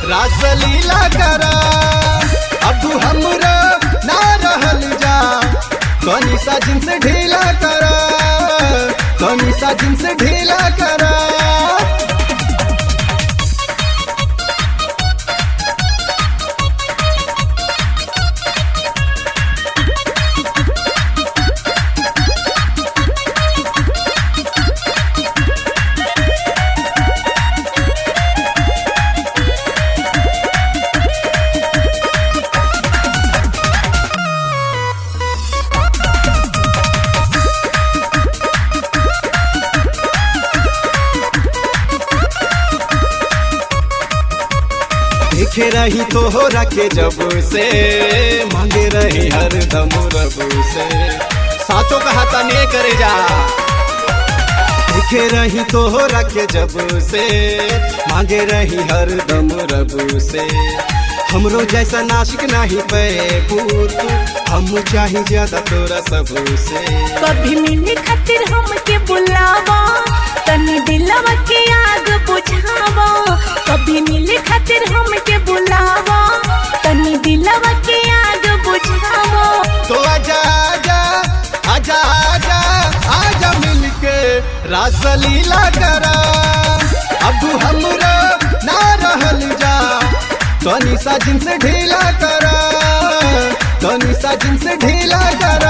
रासलीला करा अब हमरा ना रहल जा तनी सा जिन्स ढीला करा तनी सा जिन्स ढीला करा देखे रही तोहरा के जब से मांगे रही हर दम रब से साचो कहा तने करे जा देखे रही तोहरा के जब से मांगे रही हर दम रब से हमरो जैसा नाशिक नहीं पे पूत हम चाही ज्यादा तोरा सब से कभी मिले खातिर हमके बुलावा तनी दिलवा के आग बुझावा कभी मिले खातिर हमके बुलावा तनी दिलवा के आग बुझावा तो आजा आजा आजा आजा आजा मिलके रासलीला करा अब हमरा ना रहल जा तनी सा जिन्स ढीला करा तनी सा जिन्स ढीला करा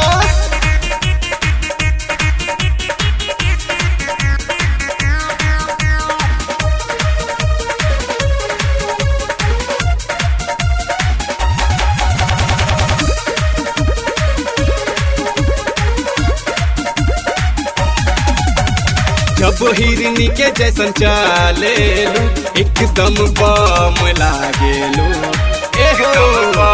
जब हिरनी के जैसन चाले लू एकदम बम लागेलू एहो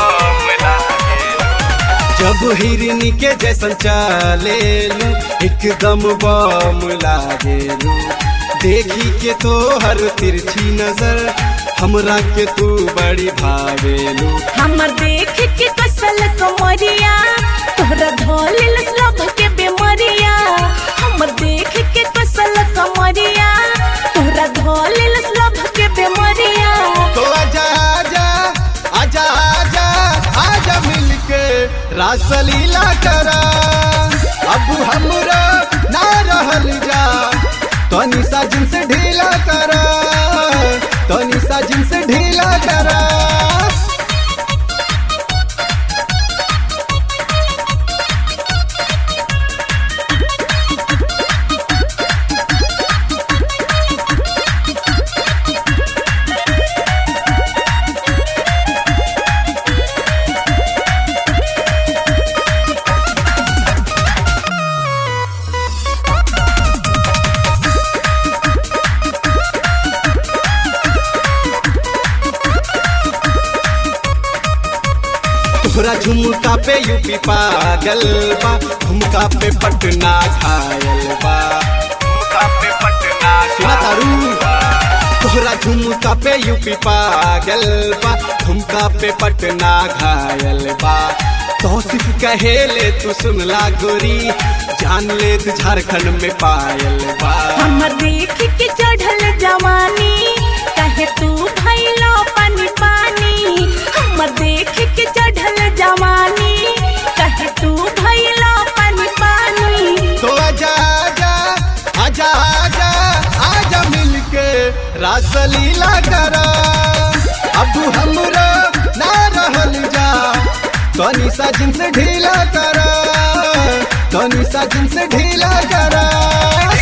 जब हिरनी के जैसन चाले लू एकदम बम लागेलू देखी के तो हर तिरछी नजर हमरा के तू बड़ी भावेलू हमर देख के कसल कमरिया तोहरा धोलिल सब के बेमरिया हमर देख के कसल कमरिया तोहरा धोलिल सब के बेमरिया तो आजा आजा आजा आजा आजा मिलके रासलीला करा अब हमरा ना रहल जा तनी सा जिन्स ढीला करा तनी सा जिन्स ढीला करा तोहरा झुमका पे यूपी पागल बा झुमका पे पटना घायल बा झुमका पे पटना सुना तारू तोहरा झुमका पे यूपी पागल बा झुमका पे पटना घायल बा तौसिफ कहे ले तू सुनला गोरी जान ले तू झारखंड में पायल बा हमर देख के चढ़ल जवानी कहे तू भैलो पानी पानी हमर देख के चढ़ल जवानी कहे तू भैलो पानी पानी तो आजा आजा आजा आजा आजा मिलके रासलीला करा अब हमरा ना रहल जा तनी सा जिन्स ढीला करा तनी सा जिन्स ढीला करा